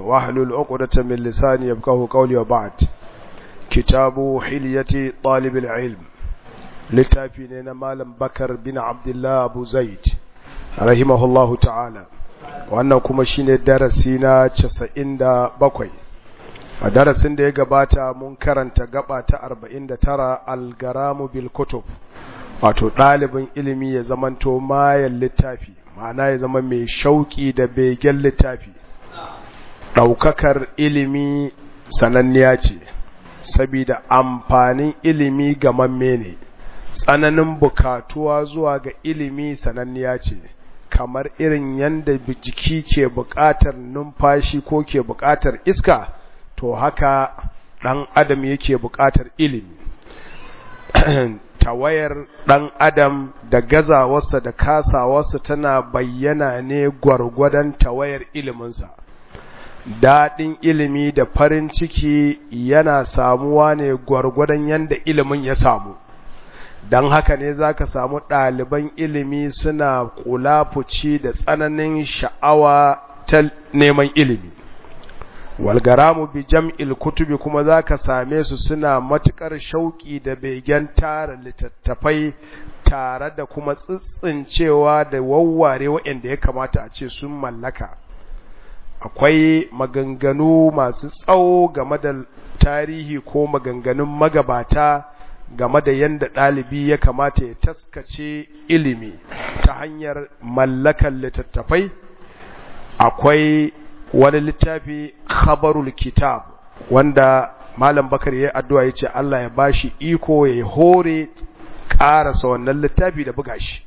واحلل عقدة من لساني يفقهوا قولي وبعد كتاب حلية طالب العلم littafi ne na malam bakar bin abdullah abu zaid rahimahullahu ta'ala wannan kuma shine darasi na casa'in da bakwai a darasin da ya gabata mun karanta gaba ta arba'in da tara algaramu bil kutub wato ɗalibin ilimi ya zamanto mayan littafi ma'ana ya zama mai shauƙi da begen littafi ɗaukakar ilimi sananniya ce sabida amfanin ilimi ga mamme ne tsananin bukatuwa zuwa ga ilimi sananniya ce kamar irin yadda jiki ke buƙatar numfashi ko ke buƙatar iska to haka ɗan adam yake buƙatar ilimi tawayar ɗan adam da gazawarsa da kasawarsa tana bayyana ne gwargwadon tawayar iliminsa daɗin ilimi da farin ciki yana samuwa ne gwargwadon yadda ilimin ya samu don haka ne za ka samu ɗaliban ilimi suna kulafuci da tsananin sha'awa ta neman ilimi walgaramu bi jam'il kutubi kuma za ka same su suna matuƙar shauƙi da begen tara littattafai tare da kuma tsitsincewa da wawware waɗanda ya kamata a ce sun mallaka akwai maganganu masu tsawo game da tarihi ko maganganun magabata game da yadda ɗalibi ya kamata ya taskace ilimi ta hanyar mallakar littattafai akwai wani littafi khabarul kitab wanda malam bakar ya addu'a ya ce Allah ya bashi iko ya hore ƙarasa wannan littafi da buga shi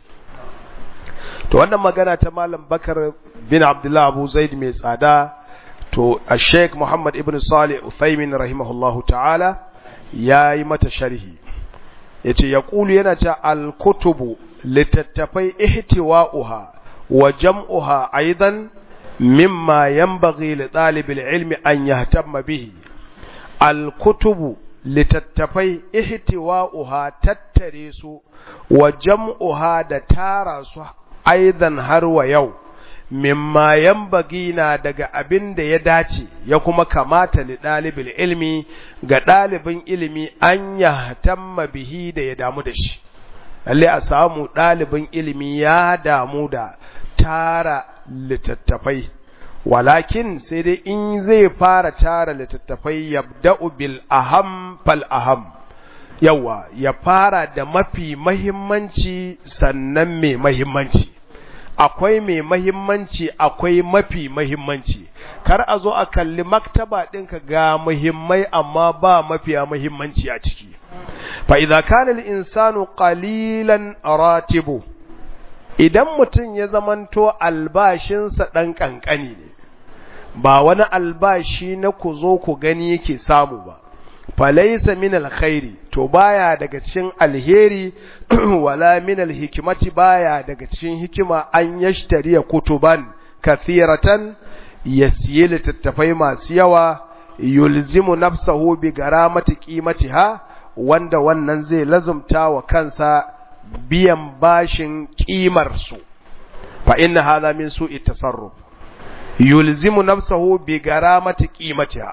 to wannan magana ta malam bakar bin abdullah abu zaid mai tsada to a sheik muhammad ibn salih uthaymin rahimahullahu ta'ala ya yi mata sharhi ya ce ya ƙulu yana ce alkutubu littattafai ihtiwa'uha wa jam'uha aidan mimma yanbaghi li ɗalibin ilmi an yahtamma bihi alkutubu littattafai ihtiwa'uha tattare su wa jam'uha da tara su aidan har wa yau mimma yanbaghi na daga abin da ya dace ya kuma kamata li ɗalibin ilmi ga ɗalibin ilimi an ya tamma bihi da ya damu da shi lalle a samu ɗalibin ilimi ya damu da tara littattafai walakin sai dai in zai fara tara littattafai yabda'u bil aham fal aham yawa ya fara da mafi mahimmanci sannan mai mahimmanci akwai mai mahimmanci akwai mafi mahimmanci kar a zo a kalli maktaba ɗinka ga muhimmai amma ba mafiya mahimmanci a ciki fa idza kana al-insanu qalilan ratibu idan mutum ya zamanto albashinsa ɗan ƙanƙani ne ba wani albashi na ku zo ku gani yake samu ba falaisa min alkhairi to baya daga cikin alheri wala min alhikmati baya daga cikin hikima an yashtariya kutuban kathiratan yasiye littattafai masu yawa yulzimu nafsahu bi garamati qimatiha wanda wannan zai lazumta wa kansa biyan bashin kimar su fa inna hadha min su'i tasarruf yulzimu nafsahu bi garamati qimatiha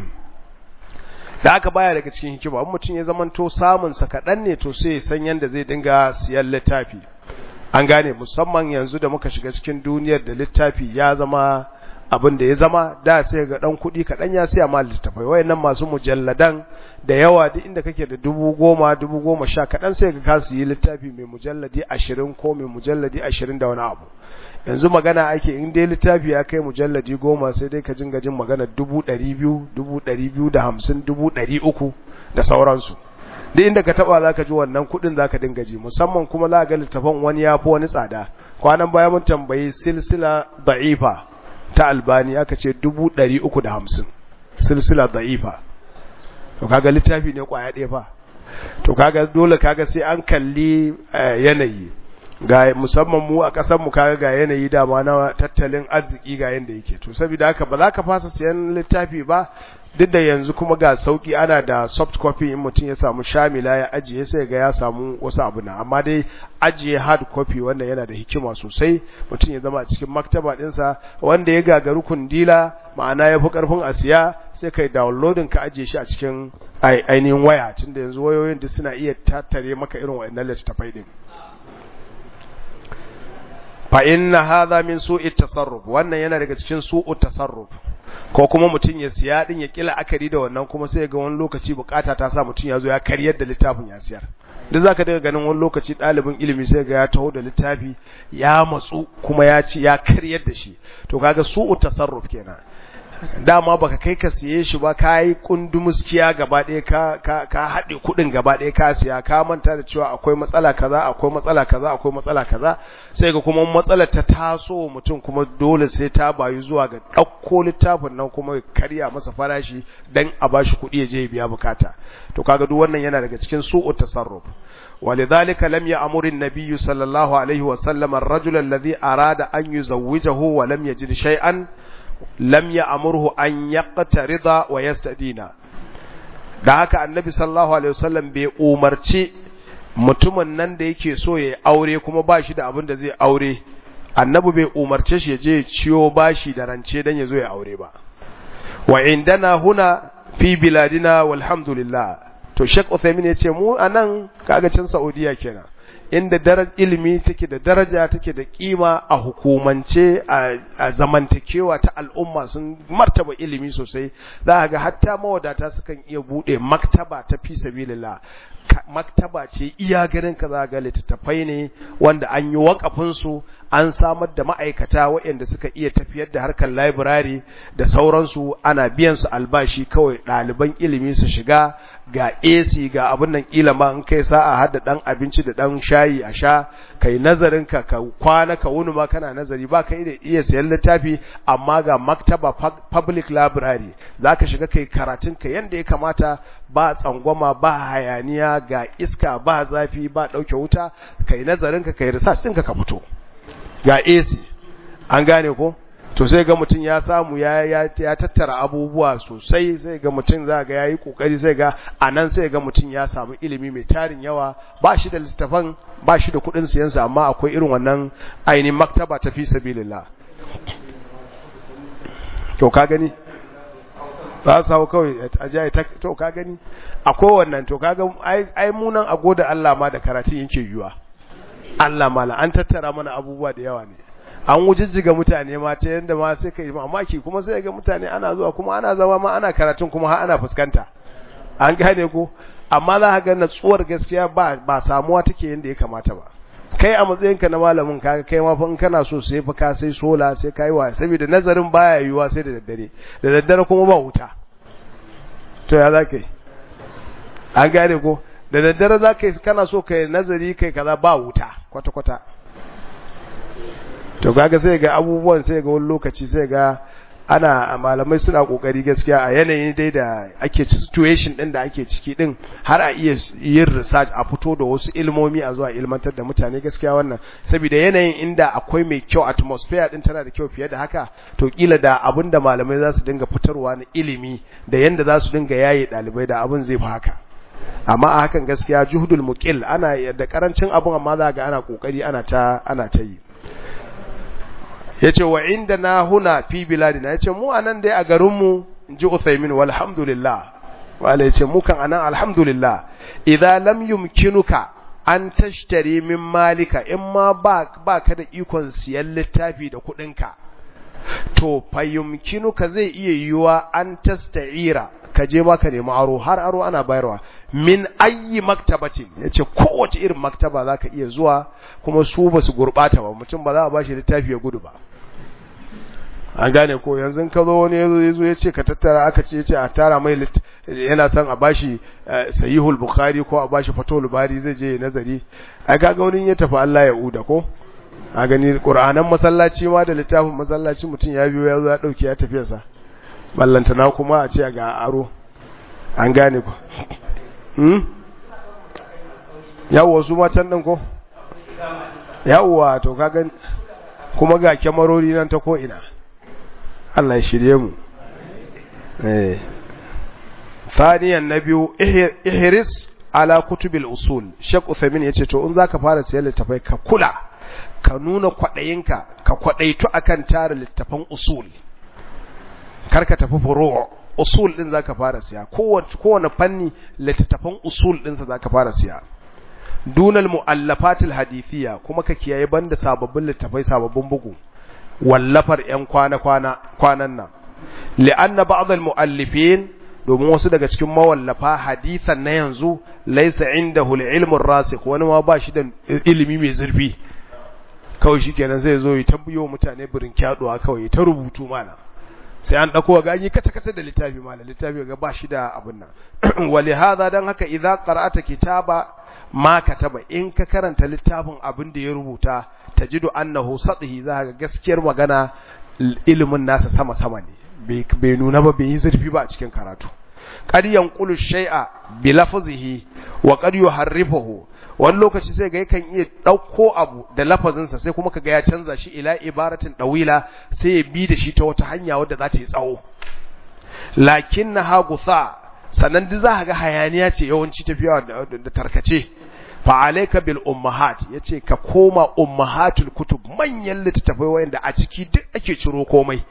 da aka baya daga cikin hikima in mutum ya zamanto samun sa kaɗan ne to sai san yanda zai dinga siyan littafi an gane musamman yanzu da muka shiga cikin duniyar da littafi ya zama abin da ya zama da sai ga dan kuɗi kaɗan ya siya ma littafai wayannan masu mujalladan da yawa duk inda kake da dubu goma dubu goma sha kaɗan sai ga kasu yi littafi mai mujalladi ashirin ko mai mujalladi ashirin da wani abu yanzu magana ake in dai littafi ya kai mujalladi goma sai dai ka jinga jin magana dubu ɗari biyu dubu ɗari biyu da hamsin dubu ɗari uku da sauransu duk inda ka taɓa za ka ji wannan kuɗin za ka dinga ji musamman kuma za ga littafan wani ya fi wani tsada kwanan baya mun tambayi silsila da'ifa ta albani aka ce dubu ɗari uku da hamsin silsila da'ifa to kaga littafi ne kwaya ɗaya fa to kaga dole kaga sai an kalli yanayi ga musamman mu a ƙasar mu kaga ga yanayi dama na tattalin arziki ga yanda yake to saboda haka ba za ka fasa siyan littafi ba duk da yanzu kuma ga sauki ana da soft copy in mutum ya samu shamila ya ajiye sai ga ya samu wasu abu na amma dai ajiye hard copy wanda yana da hikima sosai mutum ya zama a cikin maktaba dinsa wanda ya gagaru kundila ma'ana ya fi karfin a siya sai kai downloading ka ajiye shi a cikin ainihin waya tunda yanzu wayoyin duk suna iya tattare maka irin wa'annan littattafai din fa inna hadha min su'i tasarruf wannan yana daga cikin su'u tasarruf ko kuma mutum ya siya din ya kila akari da wannan kuma sai ga wani lokaci bukata ta sa mutum ya zo ya karyar da littafin ya siyar duk zaka daga ganin wani lokaci ɗalibin ilimi sai ga ya taho da littafi ya matsu kuma ya ci ya karyar da shi to kaga su'u tasarruf kenan dama baka kai ka siye shi ba ka yi kundumuskiya gaba ɗaya ka ka ka haɗe kuɗin gaba ɗaya ka siya ka manta da cewa akwai matsala kaza akwai matsala kaza akwai matsala kaza sai ga kuma matsalar ta taso mutum kuma dole sai ta bayu zuwa ga ɗauko littafin nan kuma karya masa farashi dan a bashi kuɗi ya je ya biya bukata to kaga duk wannan yana daga cikin su'u tasarruf ولذلك لم يأمر النبي صلى الله عليه وسلم الرجل الذي أراد أن يزوجه ولم يجد شيئا lam ya amurhu an yaqtarida wa yastadina da haka annabi sallallahu alaihi wasallam bai umarci mutumin nan da yake so ya aure kuma ba shi da abin da zai aure annabi bai umarce shi ya je ciyo bashi da rance dan ya zo ya aure ba wa indana huna fi biladina walhamdulillah to Sheikh Uthaymeen ya ce mu anan kaga can Saudiya kenan inda daraj ilimi take da daraja take da kima a hukumance a zamantakewa ta al'umma sun martaba ilimi sosai za ga hatta mawadata sukan iya bude maktaba ta fi sabilillah maktaba ce iya ganin ka za ga littattafai ne wanda an yi wakafin su an samar da ma'aikata waɗanda suka iya tafiyar da harkar library da sauransu ana biyan su albashi kawai ɗaliban ilimi su shiga ga AC ga abin nan kila ma in kai sa'a har da dan abinci da dan shayi a sha kai nazarin ka ka kwana ka wuni ma kana nazari ba kai da iya sayan littafi amma ga maktaba public library zaka shiga kai karatun ka yanda ya kamata ba tsangwama ba hayaniya ga iska ba zafi ba dauke wuta kai nazarin ka kai research ɗinka ka fito ga AC an gane ko to sai ga mutum ya samu ya ya tattara abubuwa sosai sai ga mutum za ga yayi kokari sai ga anan sai ga mutum ya samu ilimi mai tarin yawa ba shi da littafan ba shi da kudin siyan sa amma akwai irin wannan ainihin maktaba ta fi sabilillah to ka gani ba su hau kawai a jaye to ka gani akwai wannan to kaga ai munan a goda Allah ma da karatun yake yiwa Allah mala an tattara mana abubuwa da yawa ne an wujijjiga mutane ma ta yadda ma sai ka yi mamaki kuma sai ga mutane ana zuwa kuma ana zama ma ana karatun kuma har ana fuskanta an gane ko amma za ka ga natsuwar gaskiya ba ba samuwa take yadda ya kamata ba kai a matsayinka na malamin kaga kai ma fa in kana so sai fa ka sai sola sai kai wa saboda nazarin baya yiwuwa sai da daddare da daddare kuma ba wuta to ya za ka yi an gane ko da daddare za ka yi kana so kai nazari kai kaza ba wuta kwata-kwata to kaga sai ga abubuwan sai ga wani lokaci sai ga ana malamai suna kokari gaskiya a yanayin dai da ake situation din da ake ciki din har a iya yin research a fito da wasu ilmomi a zuwa ilmantar da mutane gaskiya wannan saboda yanayin inda akwai mai kyau atmosphere din tana da kyau fiye da haka to kila da abin da malamai za su dinga fitarwa na ilimi da yanda za su dinga yaye dalibai da abin zai fi haka amma a hakan gaskiya juhudul muqil ana da karancin abun amma za ga ana kokari ana ta ana ta yi yace wa inda na huna fi biladina yace mu anan dai a garin mu inji Uthaymin walhamdulillah wala yace mu kan anan alhamdulillah idza lam yumkinuka an tashtari min malika in ma ba baka da ikon siyan littafi da kudinka to fa yumkinuka zai iya yiwa an tasta'ira ka je ma ka nemi aro har aro ana bayarwa min ayi maktabatin yace kowace irin maktaba zaka iya zuwa kuma su ba su gurbata ba mutum ba za a bashi littafi ya gudu ba an gane ko yanzu ka zo wani yazo yazo yace ka tattara aka ce yace a tara mai yana son a bashi sahihul bukhari ko a bashi fatul bari zai je nazari ai kaga wani ya tafi Allah ya uda ko a gani qur'anan masallaci ma da littafin masallaci mutum ya biyo ya zo ya dauki ya tafi sa ballantana kuma a ce ga aro an gane ku hmm yawo su ma can din ko yawwa to kaga kuma ga kyamarori nan ta ko ina Allah ya shirye mu eh thaniyan na biyu ihris ala kutubil usul Sheikh Uthaymeen yace to in zaka fara siyan littafai ka kula ka nuna kwadayinka ka kwadaitu akan tara littafan usul karka tafi furu' usul din zaka fara siya kowace kowane fanni littafan usul din sa zaka fara siya dunal muallafatil hadithiyya kuma ka kiyaye banda sababbin littafai sababbin bugu wallafar yan kwana kwana kwanan nan li'anna ba'd al muallifin domin wasu daga cikin mawallafa hadithan na yanzu laisa indahu al-ilmu rasikh wani ma ba shi da ilimi mai zurfi kawai shikenan zai zo ya tambayo mutane birin kyaduwa kawai ta rubutu mana sai an dauko ga yi kata kata da littafi mana littafi ga ba shi da abin nan wali hadha dan haka idza qara'ata kitaba ma kataba in ka karanta littafin abin da ya rubuta tajidu annahu sadhi za ga gaskiyar magana ilimin nasa sama sama ne bai nuna ba bai yi zurfi ba a cikin karatu qad yanqulu shay'a bi lafzihi wa qad yuharrifuhu wani lokaci sai ga yakan iya dauko abu da lafazinsa sai kuma kaga ya canza shi ila ibaratin dawila sai ya bi da shi ta wata hanya wadda za ta yi tsawo lakinnaha gutha sannan duk za ga hayaniya ce yawanci tafiya da tarkace fa alayka bil ummahat yace ka koma ummahatul kutub manyan littattafai wayanda a ciki duk ake ciro komai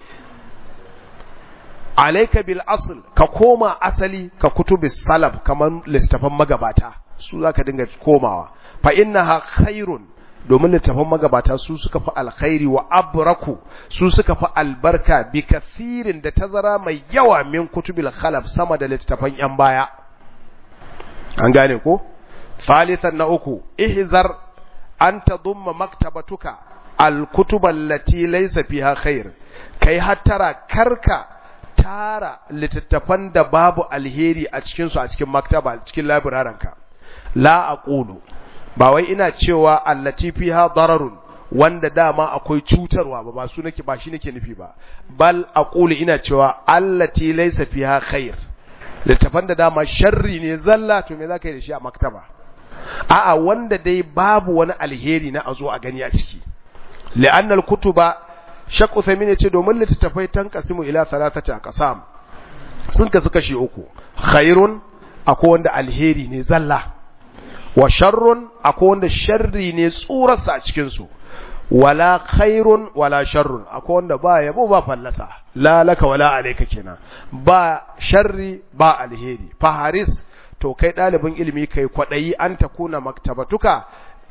alayka bil asl ka koma asali ka kutubis salaf kaman littafan magabata su zaka dinga komawa fa innaha khairun domin littafan magabata su suka fi alkhairi wa abraku su suka fi albarka bi kathirin da tazara mai yawa min kutubil khalaf sama da littafan yan baya an gane ko thalithan na uku ihzar an tadumma maktabatuka alkutub allati laysa fiha khair kai hattara karka tara littattafan da babu alheri a cikin su a cikin maktaba cikin labiraranka la aqulu ba wai ina cewa allati fiha dararun wanda dama akwai cutarwa ba ba su nake ba shi nake nufi ba bal aqulu ina cewa allati laysa fiha khair littafan da dama sharri ne zalla to me zaka yi da shi a maktaba a'a wanda dai babu wani alheri na azo a gani a ciki li'anna al-kutuba shaq Uthaymeen yace domin littattafai tankasimu ila thalathati aqsam sun kasu kashi uku khairun akwai wanda alheri ne zalla wa sharrun akwai wanda sharri ne tsurarsa a cikin su wala khairun wala sharrun akwai wanda ba yabo ba fallasa la laka wala alayka kenan ba sharri ba alheri fa haris to kai dalibin ilimi kai kwadayi an takuna maktabatuka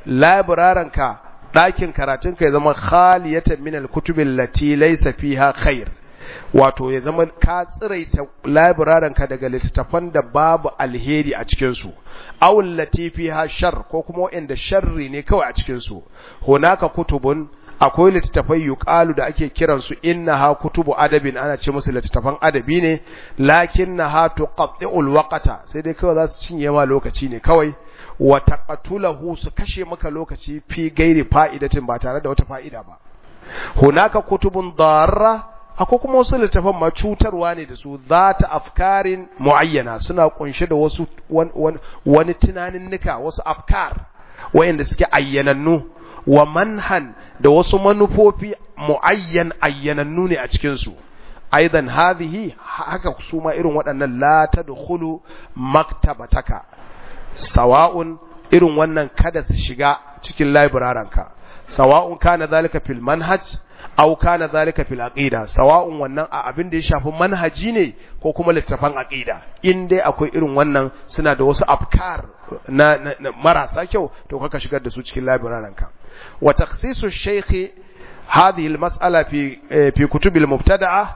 libraranka ɗakin karatun ka ya zama khaliyatan min alkutubil lati laysa fiha khair wato ya zama ka tsiraita librarian ka daga littattafan da babu alheri a cikin su aw lati fiha shar ko kuma wanda sharri ne kawai a cikin su hunaka kutubun akwai littattafai yuqalu da ake kiran su innaha kutubu adabin ana ce musu littattafan adabi ne lakinnaha tuqatti'ul waqta sai dai kawai za su cinye ma lokaci ne kawai wa taqatulahu su kashe maka lokaci fi gairi fa'idatin ba tare da wata fa'ida ba hunaka kutubun darra akwai kuma wasu littafan ma cutarwa ne da su zata afkarin muayyana suna kunshe da wasu wani tunanin nika wasu afkar wayanda suke ayyanannu wa manhan da wasu manufofi muayyan ayyanannu ne a cikin su aidan hadhihi haka su ma irin waɗannan la tadkhulu maktabataka sawa'un irin wannan kada su shiga cikin libraranka sawa'un kana zalika fil manhaj aw kana zalika fil aqida sawa'un wannan a abin da ya shafi manhaji ne ko kuma littafan aqida in dai akwai irin wannan suna da wasu afkar na, na, na marasa kyau to kaka shigar da su cikin libraranka wa takhsisu shaykh hadhihi al mas'ala fi fi kutub al mubtada'a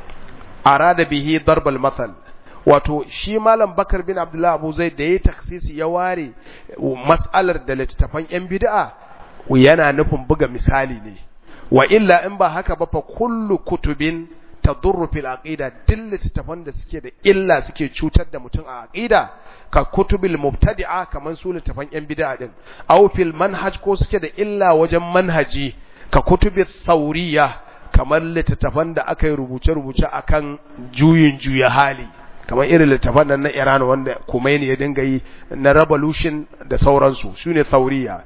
arada bihi darb al mathal wato shi malam bakar bin abdullah abu zai da ya taksisi ya ware mas'alar da littattafan yan bid'a yana nufin buga misali ne wa illa in ba haka ba fa kullu kutubin tadurru fil aqida duk littattafan da suke da illa suke cutar da mutum a aqida ka kutubil mubtadi'a kaman su littattafan yan bid'a din aw fil manhaj ko suke da illa wajen manhaji ka kutubi thauriyya kamar littattafan da aka yi rubuce-rubuce akan juyin juya hali kamar irin littafan nan na Iran wanda Khomeini ya dinga yi na revolution da sauransu su ne thauriya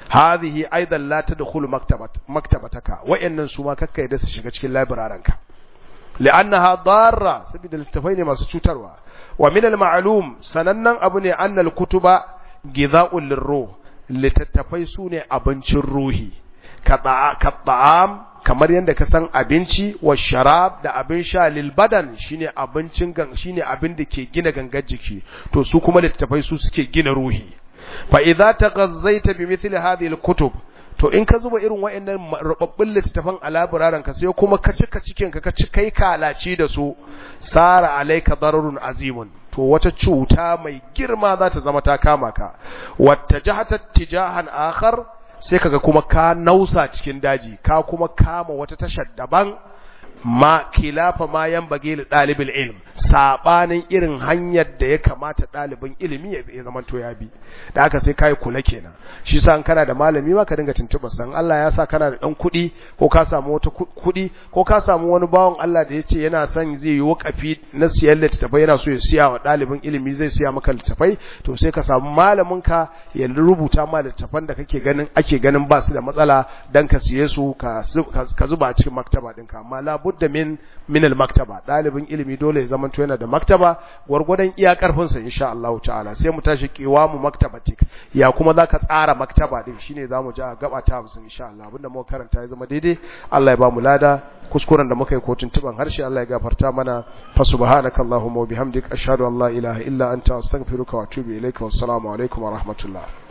hadhihi aidan la tadkhulu maktabat maktabataka wa'annan su ma kakkai da su shiga cikin library ka li'annaha darra saboda littafai ne masu cutarwa wa min al-ma'lum sanannan abu ne annal kutuba gidha'ul lirruh littattafai su ne abincin ruhi ka ta'am kamar yadda ka san abinci wa sharab da abin sha lil badan shine abincin gan shine abin da ke gina gangar jiki to su kuma littattafai su suke gina ruhi fa idza taghazzaita bi mithli hadhihi al kutub to in ka zuba irin wayannan rubabbun littattafan a laburaran ka sai kuma ka cika cikin ka ka ci kai kalaci da su sara alayka dararun azimun to wata cuta mai girma za ta zama ta kama ka wata jahata tijahan akhar sai kaga kuma ka nausa cikin daji ka kuma kama wata tashar daban ma kilafa ma yan bage li dalibul ilm sabanin irin hanyar da ya kamata dalibin ilimi ya zama to ya bi da haka sai kai kula kenan shi sa kana da malami ma ka dinga tuntuba san Allah ya sa kana da dan kuɗi ko ka samu wata kuɗi ko ka samu wani bawon Allah da yace yana son zai yi wakafi na siyan littafai yana so ya siya wa dalibin ilimi zai siya maka littafai to sai ka samu malamin ka ya rubuta ma littafan da kake ganin ake ganin ba su da matsala dan ka siye su ka ka zuba a cikin maktaba ɗinka amma labudda min min al-maktaba dalibin ilimi dole ya zama yana da maktaba gwargwadon iya karfin sa insha Allah ta'ala sai mu tashi mu maktabatik ya kuma zaka tsara maktaba din shine zamu ji a gaba ta 50 insha Allah abinda muka karanta ya zama daidai Allah ya ba mu lada kuskuren da muka yi kotun tuban harshe Allah ya gafarta mana fa subhanakallahumma wa bihamdika ashhadu an la ilaha illa anta astaghfiruka wa atubu ilaika wassalamu alaikum wa rahmatullah